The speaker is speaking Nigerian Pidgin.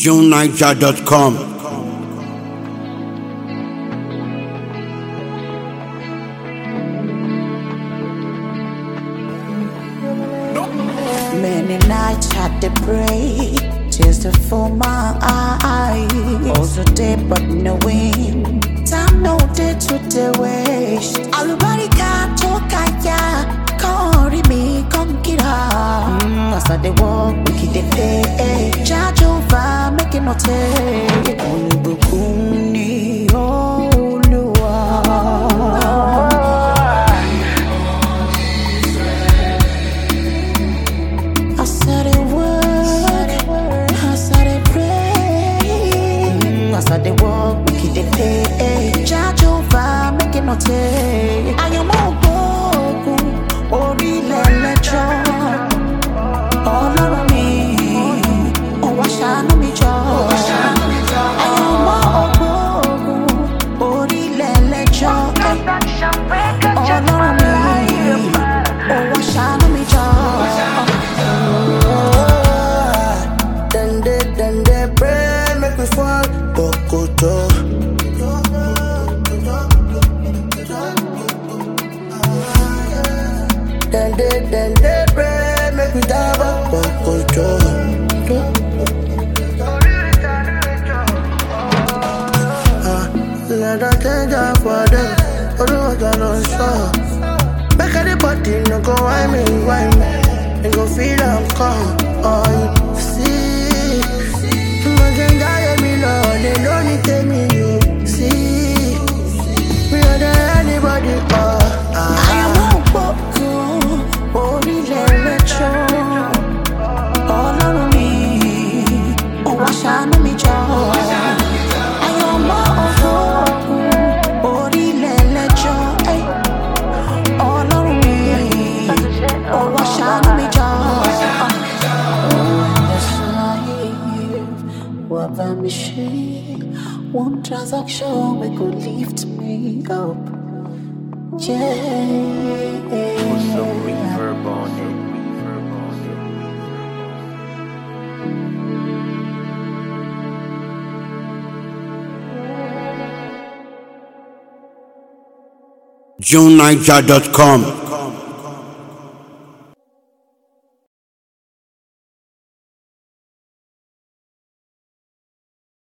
JuneNiger.com. Many nights had to pray, tears to fill my eyes. Also day, but no wind. Time no day to the waste. Alubarika to kaya, kori mi konkira. Mm, as I dey walk, we keep the pay. Charge over, make it no take. Olubukun ni Olúwa. I said it work, I said it pray. Mm, I said it walk, we keep the pay. Charge over, make it no take. I am all broken, orílẹ̀ lẹ́jọ́. Ọlọ́run mi, ó wá ṣàánú mi jọ. I am all broken, orílẹ̀ lẹ́jọ́. Ọlọ́run mi, ó wá ṣàánú mi jọ. Then they, then they pray, make me fall. Bokoto. Then they, then they pray, make me die. Bokoto. Ah, let us change up for them. Oh, no, I don't show. Make anybody no go why me, why me And go feel I'm calm Oh, you see Imagine die me no They don't need tell me you see Me not there anybody Oh, ah Àwọn òpópó orílẹ̀ lẹ́jọ́ Ọlọ́run mi, ó wá ṣàánú mi jọ. Àwọn ọmọ òpópó orílẹ̀ lẹ́jọ́ ey. Ọlọ́run mi, ó wá ṣàánú mi jọ. Wà bá mi ṣe one transaction wey go lift me up. Yeah. Put some reverb on it. Reverb on it. JuneNiger.com.